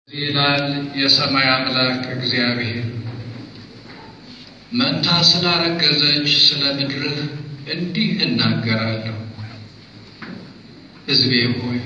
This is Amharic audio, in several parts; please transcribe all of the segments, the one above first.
ይላል የሰማይ አምላክ እግዚአብሔር መንታ ስላረገዘች ስለ ምድርህ እንዲህ እናገራለሁ። ሕዝቤ ሆይ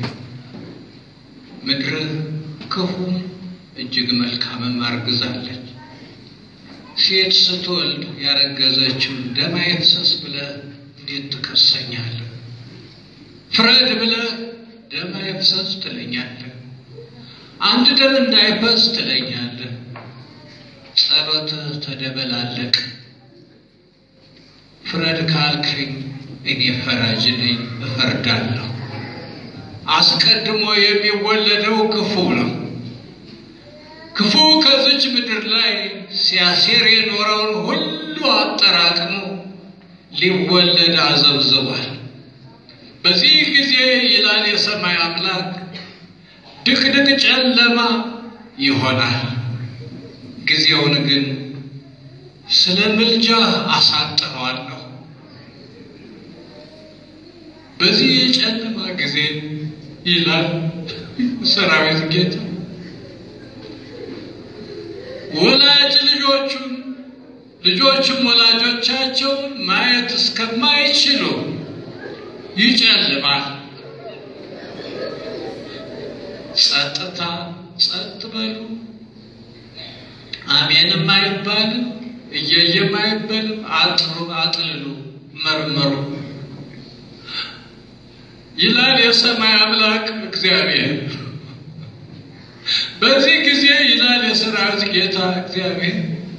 ምድርህ ክፉም እጅግ መልካምም አርግዛለች። ሴት ስትወልድ ያረገዘችው ደም አይፍሰስ ብለህ እንዴት ትከሰኛለህ? ፍረድ ብለህ ደም አይፍሰስ ትለኛለህ። አንድ ደም እንዳይፈስ ትለኛለህ። ጸሎትህ ተደበላለቅ። ፍረድ ካልከኝ እኔ ፈራጅ ነኝ፣ እፈርዳለሁ። አስቀድሞ የሚወለደው ክፉ ነው። ክፉ ከዚች ምድር ላይ ሲያሴር የኖረውን ሁሉ አጠራቅሞ ሊወለድ አዘብዝቧል። በዚህ ጊዜ ይላል የሰማይ አምላክ ድቅድቅ ጨለማ ይሆናል። ጊዜውን ግን ስለ ምልጃ አሳጥረዋለሁ። በዚህ የጨለማ ጊዜ ይላል ሰራዊት ጌታ ወላጅ ልጆቹን ልጆቹም ወላጆቻቸውን ማየት እስከማይችሉ ይጨልማል። ጸጥታ ጸጥ በሉ። አሜንም አይባልም፣ እየየም አይባልም። አጥሩ፣ አጥልሉ፣ መርመሩ ይላል የሰማይ አምላክ እግዚአብሔር። በዚህ ጊዜ ይላል የሰራዊት ጌታ እግዚአብሔር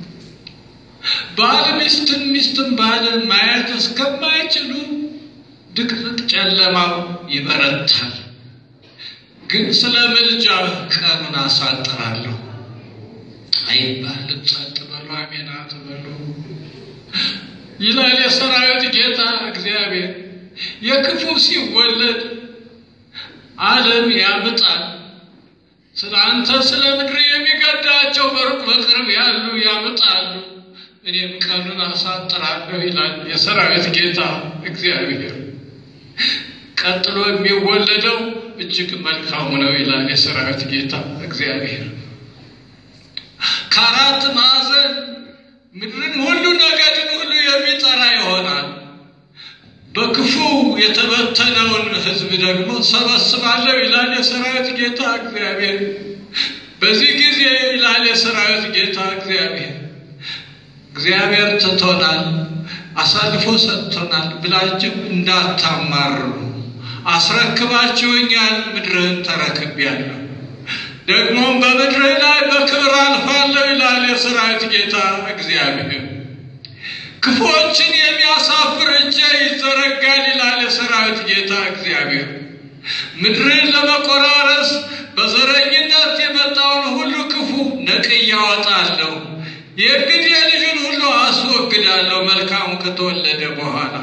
ባል ሚስትን ሚስትን ባልን ማየት እስከማይችሉ ድቅድቅ ጨለማው ይበረታል። ግን ስለ ምልጃ ቀኑን አሳጥራለሁ አይባልም። ጸጥ በሉ፣ አሜን አትበሉ ይላል የሰራዊት ጌታ እግዚአብሔር። የክፉ ሲወለድ ዓለም ያምጣል። ስለ አንተ ስለ ምድር የሚገዳቸው በሩቅ በቅርብ ያሉ ያምጣሉ፣ እኔም ቀኑን አሳጥራለሁ ይላል የሰራዊት ጌታ እግዚአብሔር። ቀጥሎ የሚወለደው እጅግ መልካሙ ነው ይላል የሰራዊት ጌታ እግዚአብሔር። ከአራት ማዕዘን ምድርን ሁሉ ነገድን ሁሉ የሚጠራ ይሆናል። በክፉ የተበተነውን ሕዝብ ደግሞ ሰበስባለሁ ይላል የሰራዊት ጌታ እግዚአብሔር። በዚህ ጊዜ ይላል የሰራዊት ጌታ እግዚአብሔር እግዚአብሔር ትቶናል፣ አሳልፎ ሰጥቶናል ብላችሁ እንዳታማርሩ አስረክባችሁኛል፣ ምድርህን ተረክቤያለሁ፣ ደግሞም በምድርህ ላይ በክብር አልፋለሁ ይላል የሰራዊት ጌታ እግዚአብሔር። ክፉዎችን የሚያሳፍር እጄ ይዘረጋል ይላል የሰራዊት ጌታ እግዚአብሔር። ምድርን ለመቆራረስ በዘረኝነት የመጣውን ሁሉ ክፉ ነቅዬ አወጣለሁ። የእንግዲህ ልጅን ሁሉ አስወግዳለሁ መልካሙ ከተወለደ በኋላ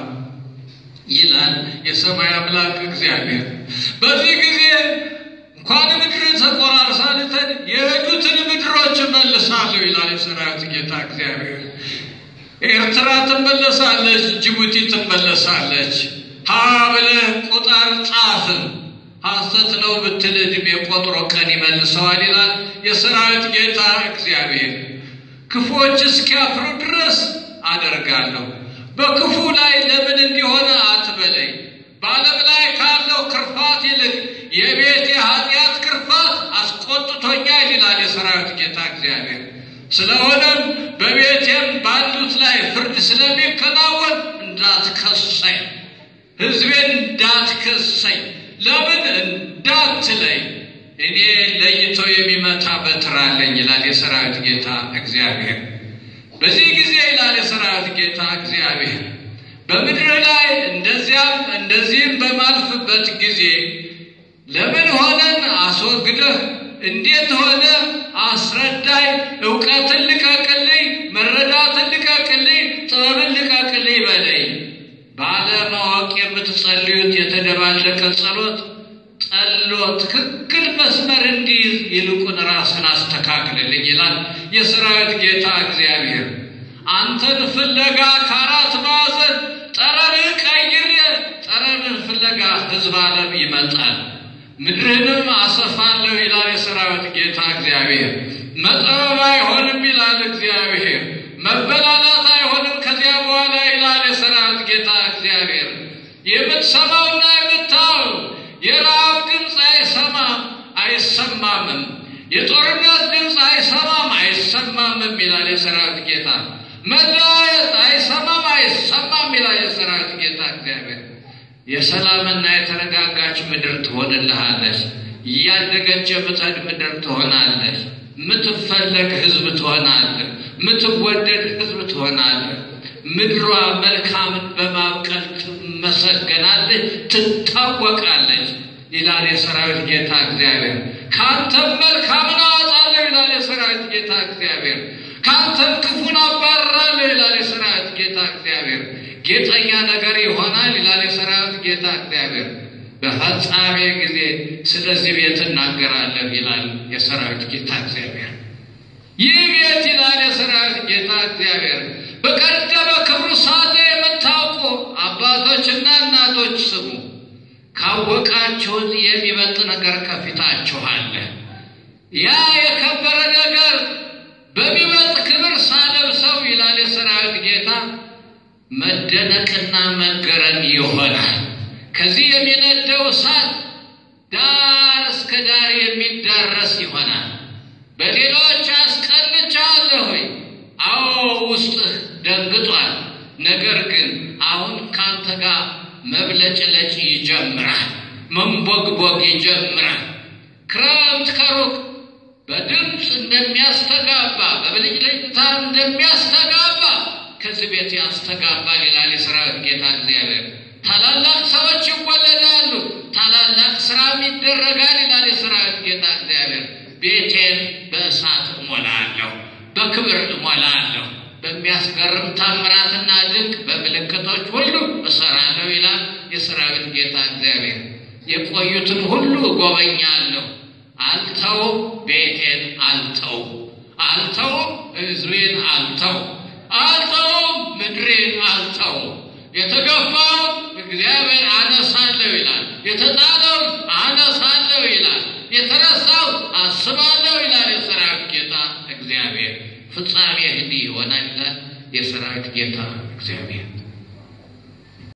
ይላል የሰማይ አምላክ እግዚአብሔር። በዚህ ጊዜ እንኳን ምድር ተቆራርሳ ልተን የሄዱትን ምድሮች እመልሳለሁ ይላል የሰራዊት ጌታ እግዚአብሔር። ኤርትራ ትመለሳለች፣ ጅቡቲ ትመለሳለች። ሀ ብለህ ቁጥር ጻፍ። ሐሰት ነው ብትል ዕድሜ ቆጥሮ ቀን ይመልሰዋል ይላል የሰራዊት ጌታ እግዚአብሔር። ክፉዎች እስኪያፍሩ ድረስ አደርጋለሁ። በክፉ ላይ ለምን እንዲሆነ አትበለኝ። በዓለም ላይ ካለው ክርፋት ይልቅ የቤት የኃጢአት ክርፋት አስቆጥቶኛል ይላል የሰራዊት ጌታ እግዚአብሔር። ስለሆነም በቤቴም ባሉት ላይ ፍርድ ስለሚከናወን እንዳትከሰኝ፣ ሕዝቤን እንዳትከሰኝ፣ ለምን እንዳትለኝ እኔ ለይቶ የሚመታ በትር አለኝ ይላል የሰራዊት ጌታ እግዚአብሔር። በዚህ ጊዜ ይላል የሰራዊት ጌታ እግዚአብሔር በምድር ላይ እንደዚያም እንደዚህም በማልፍበት ጊዜ ለምን ሆነን አስወግደህ እንዴት ሆነ አስረዳይ፣ እውቀትን ልቀቅልኝ፣ መረዳትን ልቀቅልኝ፣ ጥበብን ልቀቅልኝ በለኝ። ባለማወቅ የምትጸልዩት የተደባለቀ ጸሎት ጠሎ ትክክል መስመር እንዲይዝ ይልቁን ራስን አስተካክልልኝ ይላል የሰራዊት ጌታ እግዚአብሔር። አንተን ፍለጋ ከአራት ማዕዘን ጠረንን ቀይሬ ጠረንን ፍለጋ ሕዝብ ዓለም ይመጣል። ምድርህንም አሰፋለሁ ይላል የሰራዊት ጌታ እግዚአብሔር። መጠበብ አይሆንም ይላል እግዚአብሔር። መበላላት አይሆንም ከዚያ በኋላ ይላል የሰራዊት ጌታ እግዚአብሔር። የምትሰማውና የምታየው የረሃብ ድምፅ አይሰማም አይሰማምም። የጦርነት ድምፅ አይሰማም አይሰማምም ይላል የሰራዊት ጌታ። መለያየት አይሰማም አይሰማም ይላል የሰራዊት ጌታ እግዚአብሔር። የሰላምና የተረጋጋች ምድር ትሆንልሃለች። እያደገች የምትሄድ ምድር ትሆናለች። የምትፈለግ ሕዝብ ትሆናለህ። የምትወደድ ሕዝብ ትሆናለህ። ምድሯ መልካምን በማብቀል ትመሰገናለች፣ ትታወቃለች ይላል የሰራዊት ጌታ እግዚአብሔር። ከአንተም መልካምን አወጣለሁ ይላል የሰራዊት ጌታ እግዚአብሔር። ከአንተም ክፉን አባርራለሁ ይላል የሰራዊት ጌታ እግዚአብሔር። ጌጠኛ ነገር ይሆናል ይላል የሰራዊት ጌታ እግዚአብሔር። በፈጻሜ ጊዜ ስለዚህ ቤት እናገራለሁ ይላል የሰራዊት ጌታ እግዚአብሔር። ይህ ቤት ይላል የሰራዊት ጌታ እግዚአብሔር በቀደመ ክብሩ ሳለ የምታውቁ አባቶችና እናቶች ስሙ። ካወቃችሁት የሚበልጥ ነገር ከፊታችሁ አለ። ያ የከበረ ነገር በሚበልጥ ክብር ሳለብሰው ይላል የሰራዊት ጌታ መደነቅና መገረም ይሆናል። ከዚህ የሚነደው እሳት ዳር እስከ ዳር የሚዳረስ ይሆናል። በሌሎች አስቀንቻለሁ ሆይ አዎ ውስጥህ ደንግጧል። ነገር ግን አሁን ካንተ ጋር መብለጭለጭ ይጀምራል፣ መንቦግቦግ ይጀምራል። ክረምት ከሩቅ በድምፅ እንደሚያስተጋባ በብልጭልጭታ እንደሚያስተጋባ ከዚህ ቤት ያስተጋባል ይላል የሰራዊት ጌታ እግዚአብሔር። ታላላቅ ሰዎች ይወለዳሉ፣ ታላላቅ ስራም ይደረጋል ይላል የሰራዊት ጌታ እግዚአብሔር። ቤቴን በእሳት እሞላለሁ፣ በክብር እሞላለሁ፣ በሚያስገርም ታምራትና ድንቅ በምልክቶች ሁሉ እሰራለሁ ይላል የሰራዊት ጌታ እግዚአብሔር። የቆዩትን ሁሉ እጎበኛለሁ፣ አልተውም፣ ቤቴን አልተውም፣ አልተውም፣ ሕዝቤን አልተውም፣ አልተውም፣ ምድሬን አልተውም። የተገፋውን እግዚአብሔር አነሳለሁ ይላል። የተጣለውን አነሳለሁ ይላል። የተረሳው አስባለሁ ይላል የሰራዊት ጌታ እግዚአብሔር። ፍጻሜ እንዲህ ይሆናል ይላል የሰራዊት ጌታ እግዚአብሔር።